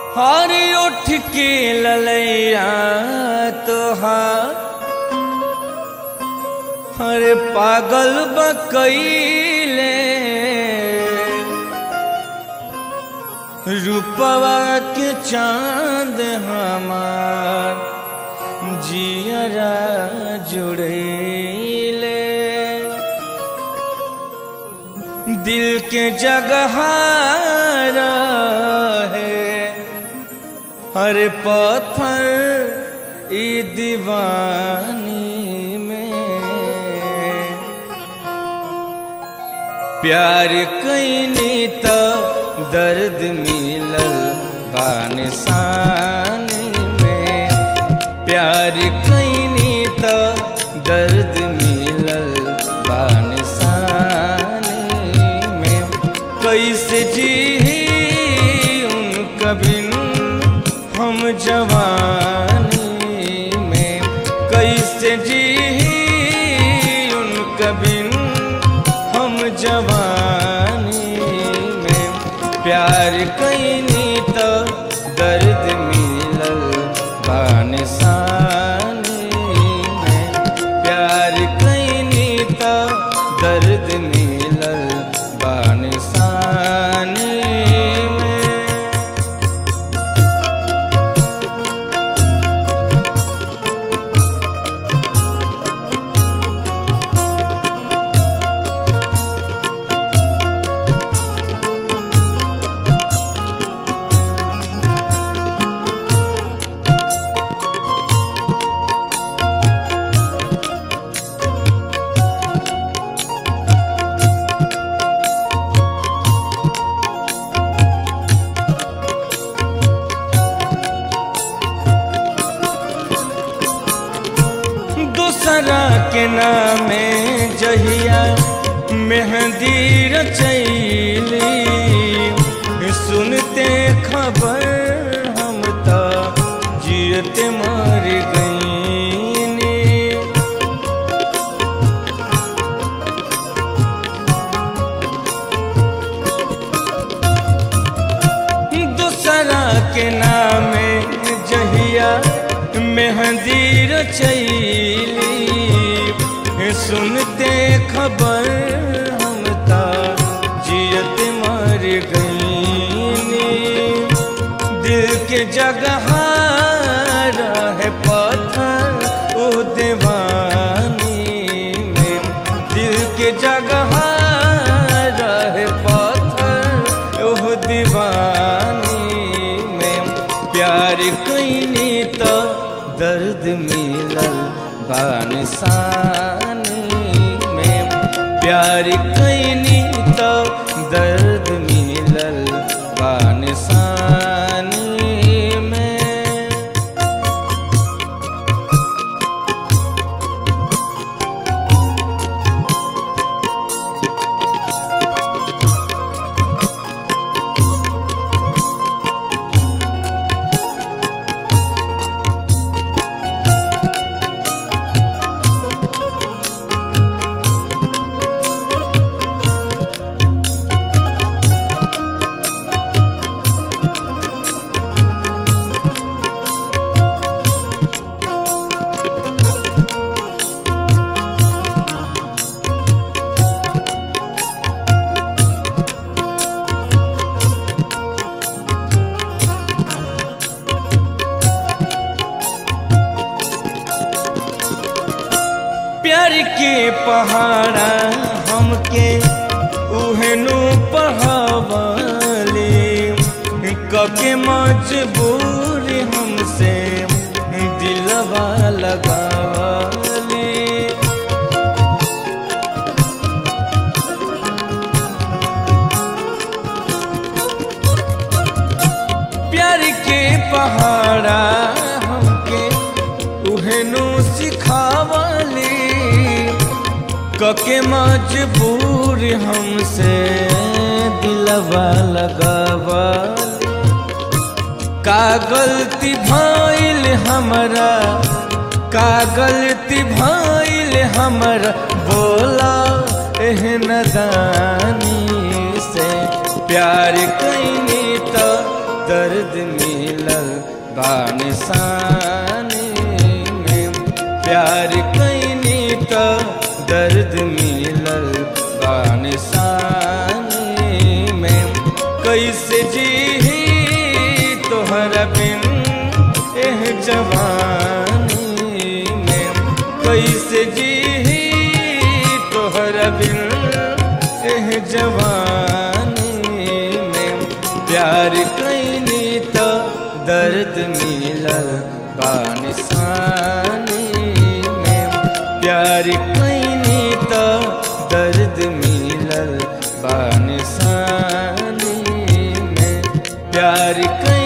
हर उठ के ललैया तोहार हर पागल बकैले रूपवा के चांद हमार जियरा जुड़ैले दिल के जगह है हर पत्थर ई दीवानी में प्यार कैनी तो दर्द मिलल बानिसानी में प्यार कैनी तो दर्द मिलल बानिसानी में कैसे जी उनका बिन हम जवानी में कैसे जी उनका बिन हम जवानी में प्यार कैनी तो दर्द मिलल बानिसानी में प्यार कैनी तो दर्द मिलल बानिसानी में दूसरा के नामे जहिया मेहंदी रचैली सुनते खबर हम तो जियते मर गईनी दूसरा के नामे जहिया मेहंदी रचैली सुनते खबर हम ता जियत मर गईनी दिल के जगह है पत्थर ओ दीवानी में दिल के जगह है पत्थर ओ दीवानी में प्यार कैनी तो दर्द मिलल बानिसानी में प्यार कैनी तो दर्द मिलल बानिसानी में प्यार के पहाड़ा हमके उहनु पहावली कके मजबूर हमसे दिलवा लगावली प्यार के पहाड़ा हमके उहनु सिखावली कके मजबूर हमसे दिलवा लगावली का गलती भइल हमरा का गलती भइल हमरा बोला एहन दानी से प्यार कैनी तो दर्द मिलल बानिसानी में प्यार कैनी तो दर्द मिलल बानिसानी में कैसे जी तोहरा बिन एह जवानी में कैसे जी तोहरा बिन एह जवानी में प्यार कैनी तो दर्द मिलल बानिसानी में प्यार कैनी तो दर्द मिलल बानिसानी में प्यार कैनी